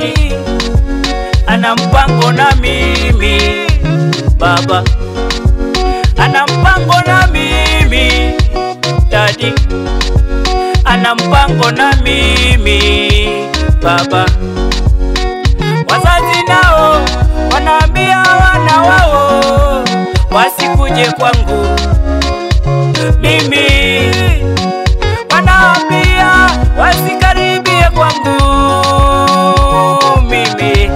dadi ana mpango na mimi baba ana mpango na mimi dadi ana mpango na mimi baba wazazi nao wanaambia wana wao wasikuje kwangu mimi wanaambia wasikaribie kwangu mimi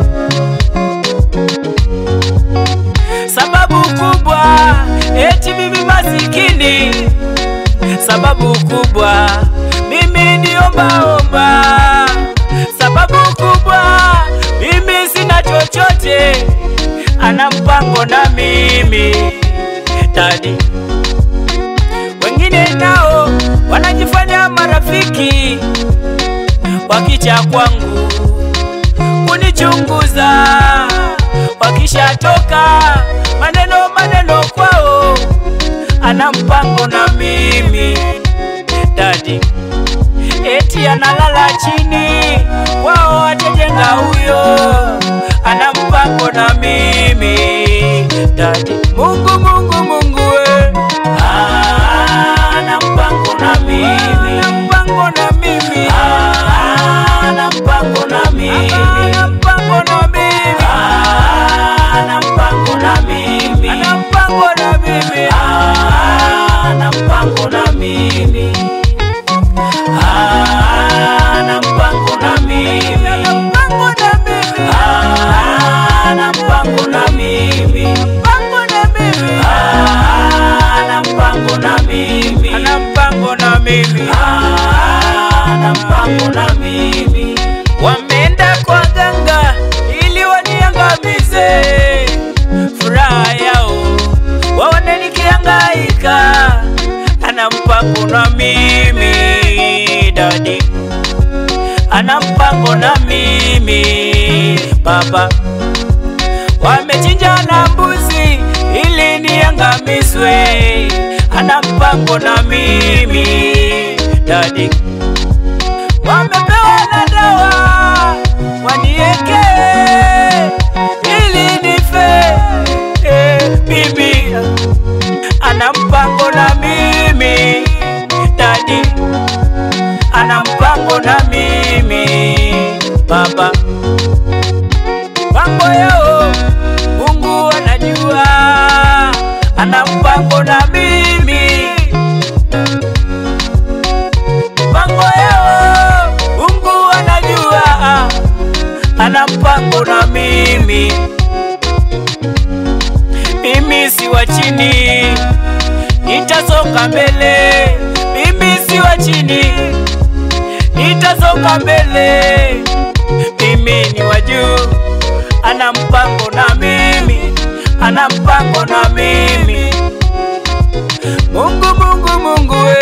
sababu kubwa eti mimi masikini sababu kubwa mimi niombaomba sababu kubwa mimi sina chochote ana mpango na mimi dadi wengine nao wanajifanya marafiki wakicha kwangu kunichunguza wakishatoka maneno maneno kwao ana mpango na mimi dadi eti analala chini wao atajenga huyo ana mpango na mimi dadi mungu mungu mungu we Ah, ana mpango na mimi ana mpango na mimi Ah, ana mpango na mimi ana mpango na mimi Ah, ana mpango na mimi ana mpango na mimi Ah, ana mpango na mimi Ah, ana mpango na mimi ana mpango na mimi Ah, ana mpango na mimi mpango na mimi Ah, ana mpango na mimi ana mpango na mimi Ah, ana mpango na mimi wameenda kwa ganga ili waniangamize furaha yao waone nikihangaika ana mpango na mimi dadi ana mpango na mimi baba wamechinja na mbuzi ili niangamizwe ana mpango na mimi dadi wamepewa na dawa wanieke ili nife eh, bibi ana mpango na mimi dadi ana mpango na mimi baba mambo yao mungu anajua ana mpango na mimi mambo yao mungu anajua ana mpango na mimi mimi si wa chini nitasonga mbele mimi si wa chini nitasonga mbele mimi ni wa juu ana mpango na mimi ana mpango na mimi mungu mungu mungu we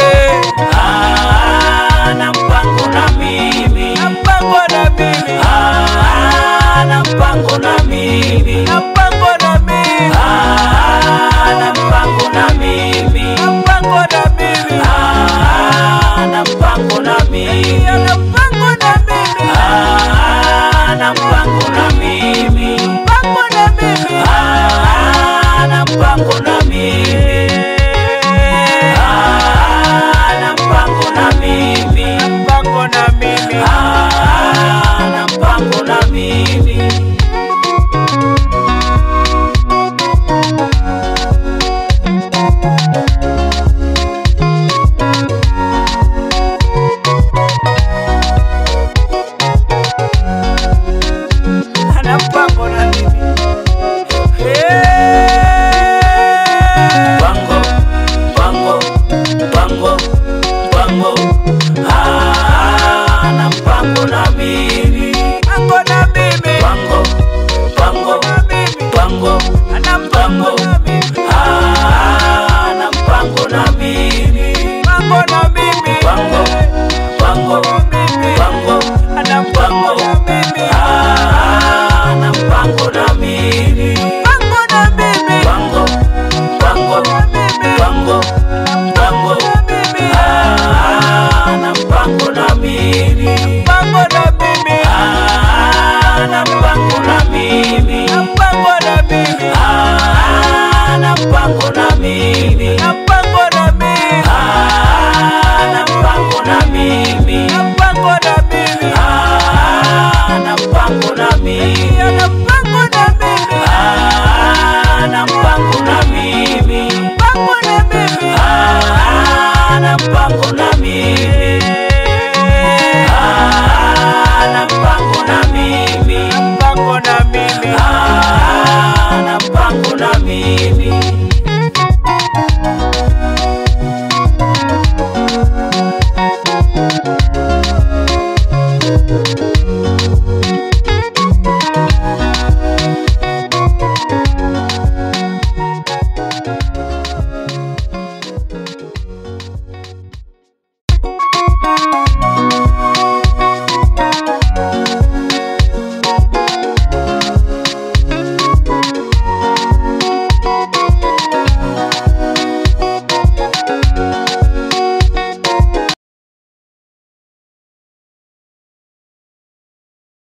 Ah, ana mpango na mimi ana mpango na mimi Ah, ana mpango na mimi ana mpango na mimi Ah, ana mpango na mimi ana mpango na mimi Ah, ana mpango na mimi ana mpango na mimi Ah, ana mpango na mimi mpango na mimi Ah, ana mpango na mimi Ah, ana mpango na mimi mpango na mimi Ah, ana mpango na mimi